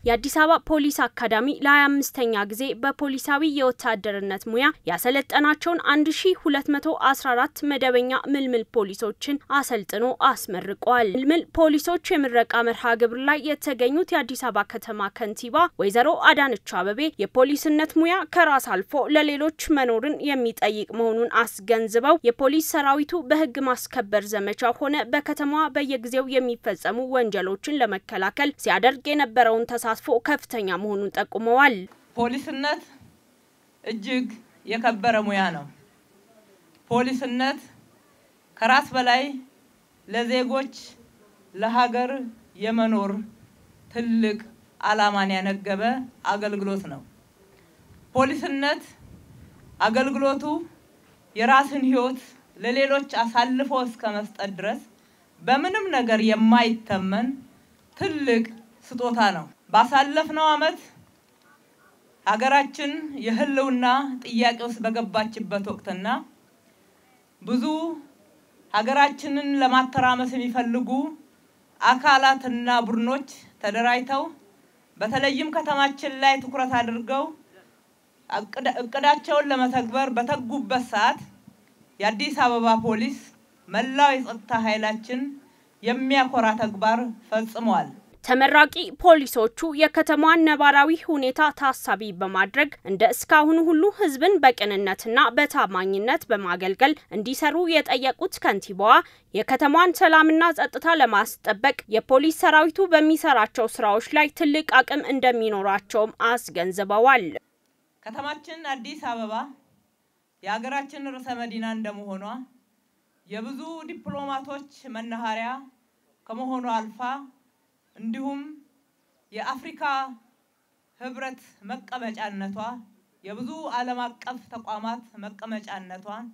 የአዲስ አበባ ፖሊስ አካዳሚ ለ25ኛ ጊዜ በፖሊሳዊ የወታደርነት ሙያ ያሰለጠናቸውን 1214 መደበኛ ምልምል ፖሊሶችን አሰልጥኖ አስመርቋል። ምልምል ፖሊሶች የምረቃ መርሃ ግብር ላይ የተገኙት የአዲስ አበባ ከተማ ከንቲባ ወይዘሮ አዳነች አበቤ የፖሊስነት ሙያ ከራስ አልፎ ለሌሎች መኖርን የሚጠይቅ መሆኑን አስገንዝበው የፖሊስ ሰራዊቱ በሕግ ማስከበር ዘመቻ ሆነ በከተማዋ በየጊዜው የሚፈጸሙ ወንጀሎችን ለመከላከል ሲያደርግ የነበረውን ተሳትፎ ከፍተኛ መሆኑን ጠቁመዋል። ፖሊስነት እጅግ የከበረ ሙያ ነው። ፖሊስነት ከራስ በላይ ለዜጎች ለሀገር የመኖር ትልቅ ዓላማን ያነገበ አገልግሎት ነው። ፖሊስነት አገልግሎቱ የራስን ሕይወት ለሌሎች አሳልፎ እስከ መስጠት ድረስ በምንም ነገር የማይተመን ትልቅ ስጦታ ነው። ባሳለፍነው ዓመት ሀገራችን የህልውና ጥያቄ ውስጥ በገባችበት ወቅትና ብዙ ሀገራችንን ለማተራመስ የሚፈልጉ አካላትና ቡድኖች ተደራጅተው በተለይም ከተማችን ላይ ትኩረት አድርገው እቅዳቸውን ለመተግበር በተጉበት ሰዓት የአዲስ አበባ ፖሊስ መላው የጸጥታ ኃይላችን የሚያኮራ ተግባር ፈጽመዋል። ተመራቂ ፖሊሶቹ የከተማዋን ነባራዊ ሁኔታ ታሳቢ በማድረግ እንደ እስካሁኑ ሁሉ ሕዝብን በቅንነትና በታማኝነት በማገልገል እንዲሰሩ የጠየቁት ከንቲባዋ የከተማዋን ሰላምና ጸጥታ ለማስጠበቅ የፖሊስ ሰራዊቱ በሚሰራቸው ስራዎች ላይ ትልቅ አቅም እንደሚኖራቸውም አስገንዝበዋል። ከተማችን አዲስ አበባ የሀገራችን ርዕሰ መዲና እንደመሆኗ የብዙ ዲፕሎማቶች መናኸሪያ ከመሆኗ አልፋ እንዲሁም የአፍሪካ ህብረት መቀመጫነቷ የብዙ ዓለም አቀፍ ተቋማት መቀመጫነቷን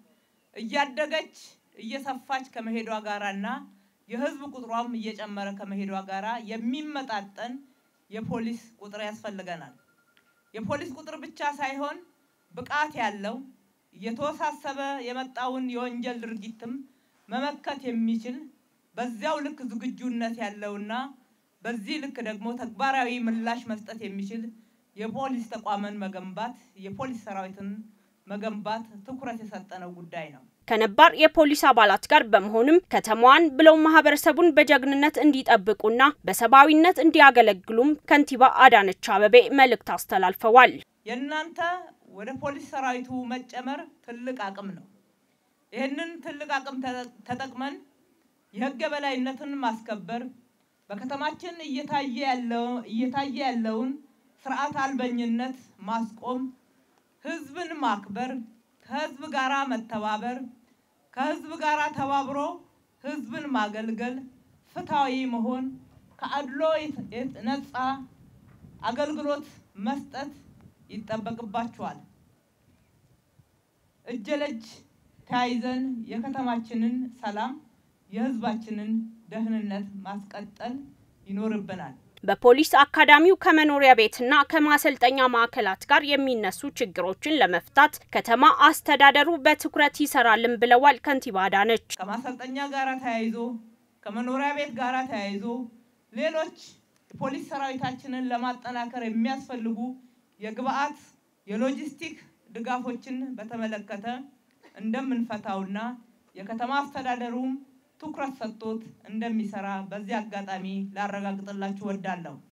እያደገች እየሰፋች ከመሄዷ ጋራና የህዝብ ቁጥሯም እየጨመረ ከመሄዷ ጋራ የሚመጣጠን የፖሊስ ቁጥር ያስፈልገናል። የፖሊስ ቁጥር ብቻ ሳይሆን ብቃት ያለው እየተወሳሰበ የመጣውን የወንጀል ድርጊትም መመከት የሚችል በዚያው ልክ ዝግጁነት ያለውና በዚህ ልክ ደግሞ ተግባራዊ ምላሽ መስጠት የሚችል የፖሊስ ተቋምን መገንባት የፖሊስ ሰራዊትን መገንባት ትኩረት የሰጠነው ጉዳይ ነው። ከነባር የፖሊስ አባላት ጋር በመሆንም ከተማዋን ብለው ማህበረሰቡን በጀግንነት እንዲጠብቁና በሰብአዊነት እንዲያገለግሉም ከንቲባ አዳነች አበቤ መልእክት አስተላልፈዋል። የእናንተ ወደ ፖሊስ ሰራዊቱ መጨመር ትልቅ አቅም ነው። ይህንን ትልቅ አቅም ተጠቅመን የህግ የበላይነትን ማስከበር በከተማችን እየታየ ያለው እየታየ ያለውን ስርዓት አልበኝነት ማስቆም፣ ህዝብን ማክበር፣ ከህዝብ ጋራ መተባበር፣ ከህዝብ ጋራ ተባብሮ ህዝብን ማገልገል፣ ፍትሃዊ መሆን፣ ከአድሎ ነፃ አገልግሎት መስጠት ይጠበቅባችኋል። እጅ ለእጅ ተያይዘን የከተማችንን ሰላም የህዝባችንን ደህንነት ማስቀጠል ይኖርብናል። በፖሊስ አካዳሚው ከመኖሪያ ቤትና ከማሰልጠኛ ማዕከላት ጋር የሚነሱ ችግሮችን ለመፍታት ከተማ አስተዳደሩ በትኩረት ይሰራልን ብለዋል ከንቲባ አዳነች። ከማሰልጠኛ ጋራ ተያይዞ ከመኖሪያ ቤት ጋራ ተያይዞ ሌሎች የፖሊስ ሰራዊታችንን ለማጠናከር የሚያስፈልጉ የግብአት የሎጂስቲክ ድጋፎችን በተመለከተ እንደምንፈታውና የከተማ አስተዳደሩም ትኩረት ሰጥቶት እንደሚሰራ በዚህ አጋጣሚ ላረጋግጥላችሁ ወዳለሁ።